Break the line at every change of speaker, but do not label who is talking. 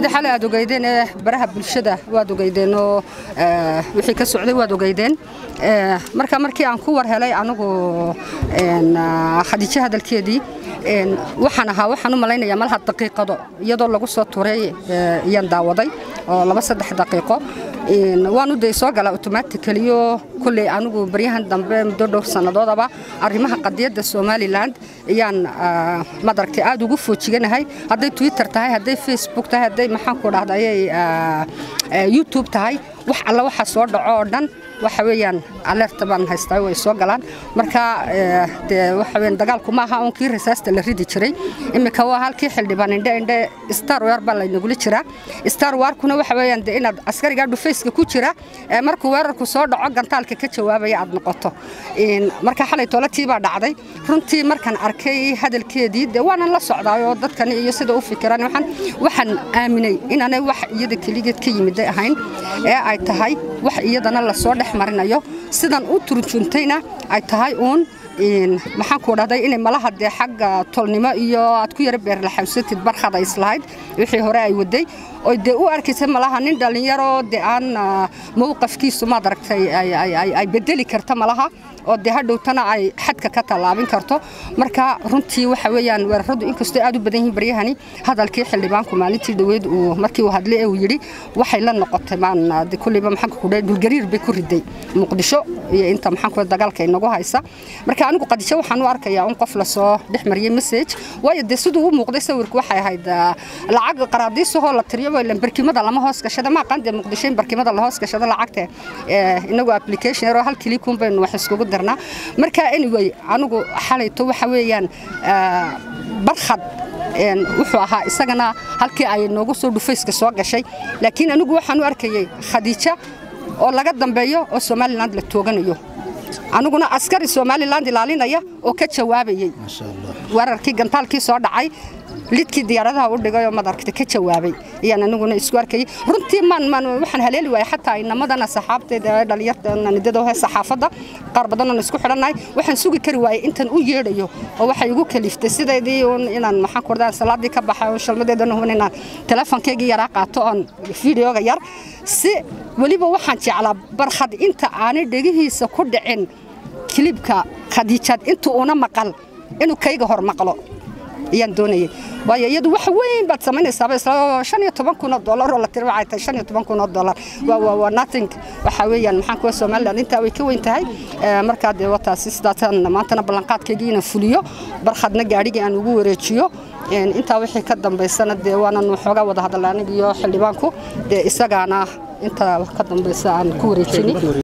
xalay aad ogeydeen ee baraha bulshada waad ogeydeen oo wixii ka socday waad ogeydeen marka markii aan ku war helay anigu khadiijo hadalkeedii waxaan ahaa waxaan u malaynayaa malaha daqiiqado iyadoo lagu soo turay iyaan daawaday oo laba saddex daqiiqo waanu day soo galaa automaticaliyo kulley anigu baryahan dambe muddo dhowr sannadoodaba arrimaha qadiyadda somalilan ayaan madaragtay aad ugu foojiganahay hadday twitter tahay hadday facebook tahay hadday maxaan ku dhahda ayay youtube tahay wax alla waxa soo dhaco oo dhan waxa weeyaan alerta baan haystaa way soo galaan marka dee waxa weeyaan dagaalku ma aha unkii rasaasta la ridi jiray iminka waa halkii xildhibaan indhe indhe star war baa laynagula jiraa star warkuna waxa weeyaan dee inaad askarigaa dhufayska ku jira markuu weerarku soo dhaco gantaalka ka jawaabaya aad noqoto marka xalay toolatii baa dhacday runtii markaan arkay hadalkeedii dee waanan la socdaayoo dadkani iyo sida u fikiraan waxaan waxaan aaminay inaanay wax iyada keligeed ka yimiday ahayn ee ay tahay wax iyadana lasoo dhex marinayo sidan u turjuntayna ay tahay uun maxaan ku dhahday inay malaha dee xagga tolnimo iyo aad ku yara beerlaxawsatid barkhada islahayd wixii hore ay waday oo dee u arkaysa malaha nin dhallinyaro dee aan mowqafkiisu maad aragtay ay bedeli karta malaha oo dee hadhowtana ay xadka ka tallaabin karto marka runtii waxa weeyaan weeraradu inkastoo aad u badan yihiin baryahani hadalkii xildhibaanku maalintii dhaweyd uu markii uu hadlay ee uu yidhi waxay la noqotay maan kulliba maxaanka ku dhahay dhulgariir bay ku riday muqdisho iyo inta maxaanku dagaalka inagu haysa marka anigu qadisho waxaan u arkayaa in qof lasoo dhex mariyay message waayo dee siduu u muuqday sawirku waxay ahayd lacag qaraadiisahoo la tiriyo ilan barkimada lama hoos gashada ma aqaan dee muqdisho in barkimada la hoos gashado lacagta inagu application yaroo hal kiliikun baynu wax iskugu dirnaa marka anyway anigu xalayto waxa weeyaan barkhad wuxuu ahaa isagana halkii ay noogu soo dhufayska soo gashay laakiin anigu waxaan u arkayay khadiija oo laga dambeeyo oo somaliland la tooganayo aniguna askari somaliland ilaalinaya oo ka jawaabayey weerarkii gantaalkii soo dhacay lidkii diyaaradaha u dhigay oo madaragta ka jawaabay ayaan aniguna isku arkayay runtii maan maan waxaan haleeli waayay xataa inamadana saxaabteeda ee dhalinyarta nidada oo saxaafadda qaar badan oo isku xidhannahay waxaan sugi kari waayay intan u yeedhayo oo waxay igu kaliftay sideedii uun inaan maxaan ku ordaa salaadii ka baxay oo shalmadeedana huban inaan teleefonkeygii yaraa qaato oon fideoga yar si weliba waxaan jeclaa barkhad inta aanay dhegihiisa ku dhicin kilibka khadiijaad inta uuna maqal inuu kayga hor maqlo ayaan doonayay waayo iyadu wax weyn baad samaynaysaaba isla shan iyo toban kun oo dollar oo la tiri waxay tahay shan iyo toban kun oo dollar waa waa waa nothing waxa weeyaan maxaan kuwa somaliland intaa way ka weyn tahay markaa dee wataasi sidaasaan maantana ballanqaadkaygii inaan fuliyo barkhadna gaadhigii aan ugu wareejiyo intaa wixii ka dambaysana dee waanan waxoogaa wada hadalla aniga iyo xildhibaanku dee isagaana intaa ka dambaysa aan ku wareejinay